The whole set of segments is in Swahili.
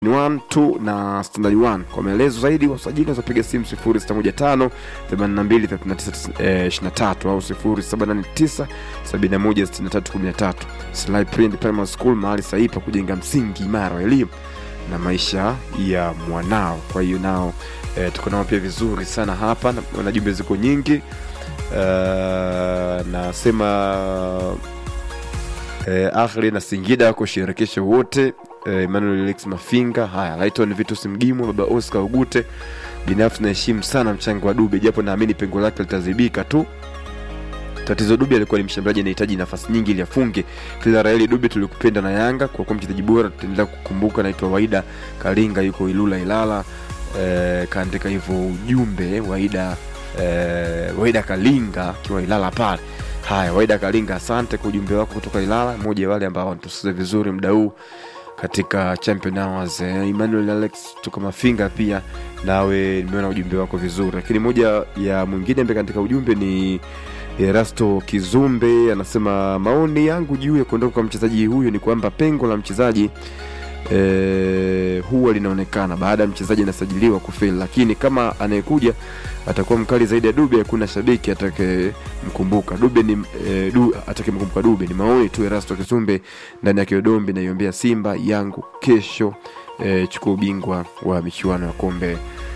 1 2 na standard 1 kwa maelezo zaidi wasajili unaweza piga simu 0615 82 39 23 au 0789 71 63 13 Sly Print Primary School mahali sahihi pa kujenga msingi imara wa elimu na maisha ya mwanao kwa hiyo nao e, tuko nao pia vizuri sana hapa na, na jumbe ziko nyingi uh, nasema eh, Ahli na Singida wako shirikisho wote eh, Emmanuel Alex Mafinga, haya Lighton Vitus Mgimu, baba Oscar Ugute. Binafsi naheshimu sana mchango wa Dube, japo naamini pengo lake litazibika tu. Tatizo Dube alikuwa ni mshambuliaji anahitaji nafasi nyingi ili afunge. Kila Raeli Dube tulikupenda na Yanga kwa kuwa mchezaji bora, tutaendelea kukumbuka. Naitwa Waida Kalinga, yuko Ilula Ilala. Eh, kaandika hivyo ujumbe Waida eh, Waida Kalinga akiwa Ilala pale. Haya, Waida Kalinga, asante kwa ujumbe wako kutoka Ilala, mmoja wale ambao wanatusikiza vizuri muda huu katika Champion Hours. Eh, Emmanuel Alex tuko Mafinga pia nawe nimeona ujumbe wako vizuri, lakini moja ya mwingine ambaye katika ujumbe ni Erasto Kizumbe anasema maoni yangu juu ya kuondoka kwa mchezaji huyo ni kwamba pengo la mchezaji eh, huwa linaonekana baada ya mchezaji anasajiliwa kufeli, lakini kama anayekuja atakuwa mkali zaidi ya Dube, hakuna shabiki atakayemkumbuka Dube ni eh, du, atakayemkumbuka Dube. Ni maoni tu. Erasto Kisumbe ndani ya Kiodombi, naiombea Simba yangu kesho eh, chukua ubingwa wa michuano ya kombe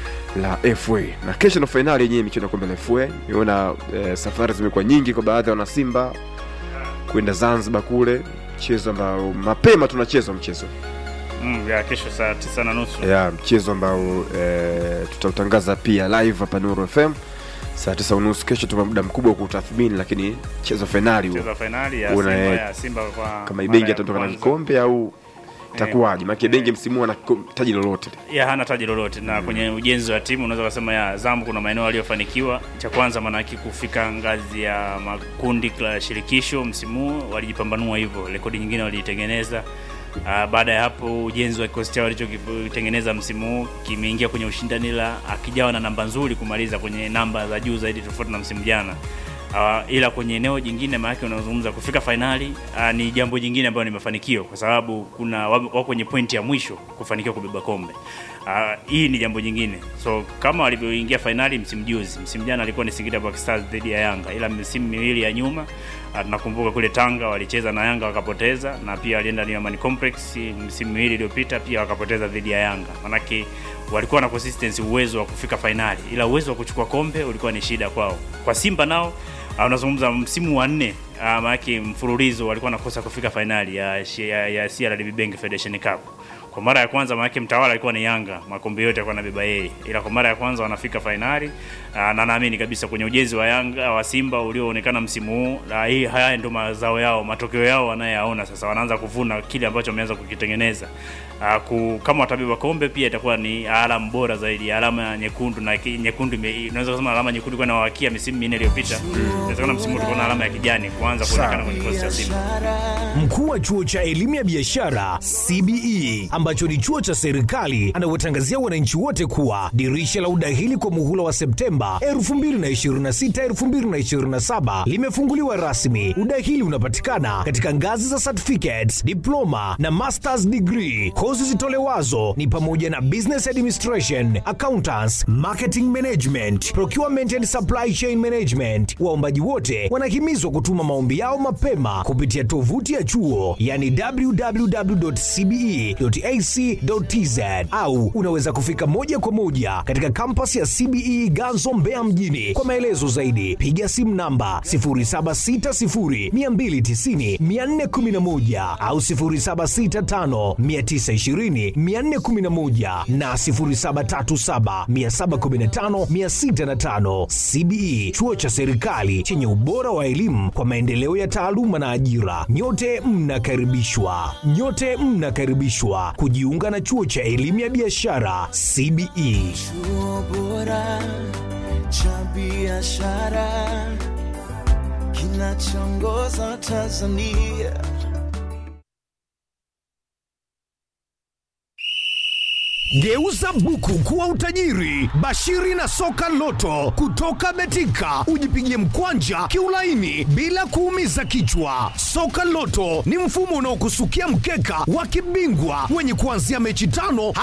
la FA na kesho ndo fainali yenyewe michuano ya kombe la FA. Nimeona eh, safari zimekuwa nyingi kwa baadhi ya wanasimba kwenda Zanzibar kule, mchezo ambao mapema tunachezwa mchezo Mm, ya kesho saa tisa na nusu ya mchezo ambao e, tutautangaza pia live hapa Nuru FM saa tisa unusu kesho. Tuna muda mkubwa wa kutathmini, lakini mchezo fainali huo mchezo wa fainali ya Una- Simba ya Simba kwa kama mara Ibengi ya atatoka na kwanza. kikombe au itakuwaje? Maana Ibengi msimu huu ana kiko- taji lolote ya hana taji lolote na kwenye ujenzi wa timu unaweza kusema ya Zambu kuna maeneo aliyofanikiwa. Cha kwanza maanake kufika ngazi ya makundi la shirikisho msimu huu walijipambanua hivyo, rekodi nyingine waliitengeneza. Uh, baada ya hapo ujenzi wa kikosi chao walichokitengeneza msimu huu kimeingia kwenye ushindani, la akijawa na namba nzuri kumaliza kwenye namba za juu zaidi tofauti na msimu jana. Uh, ila kwenye eneo jingine maanake unazungumza kufika fainali uh, ni jambo jingine ambayo ni mafanikio kwa sababu kuna wa- wako kwenye pointi ya mwisho kufanikiwa kubeba kombe. Uh, hii ni jambo jingine, so kama walivyoingia fainali msimu juzi, msimu jana alikuwa ni Singida Black Stars dhidi ya Yanga, ila misimu miwili ya nyuma uh, tunakumbuka kule Tanga walicheza na Yanga wakapoteza, na pia walienda New Amani Complex msimu miwili iliyopita pia wakapoteza dhidi ya Yanga. Manake walikuwa na consistency, uwezo wa kufika fainali, ila uwezo wa kuchukua kombe ulikuwa ni shida kwao. Kwa Simba nao uh, unazungumza msimu wa nne uh, maanake mfululizo walikuwa nakosa kufika fainali ya, ya, ya CRDB Bank Federation Cup kwa mara ya kwanza maanake mtawala alikuwa ni Yanga, makombe yote alikuwa anabeba yeye, ila kwa mara ya kwanza wanafika fainali na naamini kabisa kwenye ujenzi wa Yanga wa Simba ulioonekana msimu huu, na hii haya ndio mazao yao, matokeo yao wanayoyaona sasa, wanaanza kuvuna kile ambacho wameanza kukitengeneza. Uh, ku, kama watabeba kombe pia itakuwa ni alama bora zaidi, alama ya nyekundu na ki- nyekundu ime- unaweza kusema alama nyekundu kwa inawakia misimu minne iliyopita. Inawezekana msimu huu tulikuwa na alama ya kijani kuanza kuonekana kwenye kikosi cha Simba. Mkuu wa chuo cha elimu ya biashara CBE ambacho ni chuo cha serikali anawatangazia wananchi wote kuwa dirisha la udahili kwa muhula wa Septemba 2026 2027 limefunguliwa rasmi. Udahili unapatikana katika ngazi za certificates, diploma na masters degree. Kozi zitolewazo ni pamoja na business administration, accountants, marketing management, procurement and supply chain management. Waombaji wote wanahimizwa kutuma maombi yao mapema kupitia tovuti ya chuo yani www.cbe.ac.tz au unaweza kufika moja kwa moja katika kampasi ya CBE Ganzo Mbeya mjini. Kwa maelezo zaidi piga simu namba 0760290411 au 0765920411 na 0737715605. CBE chuo cha serikali chenye ubora wa elimu kwa maendeleo ya taaluma na ajira. Nyote mnakaribishwa, nyote mnakaribishwa kujiunga na chuo cha elimu ya biashara CBE. Chuo bora cha biashara kinachoongoza Tanzania. Geuza buku kuwa utajiri. Bashiri na soka loto kutoka Betika, ujipigie mkwanja kiulaini bila kuumiza kichwa. Soka loto ni mfumo unaokusukia mkeka wa kibingwa wenye kuanzia mechi tano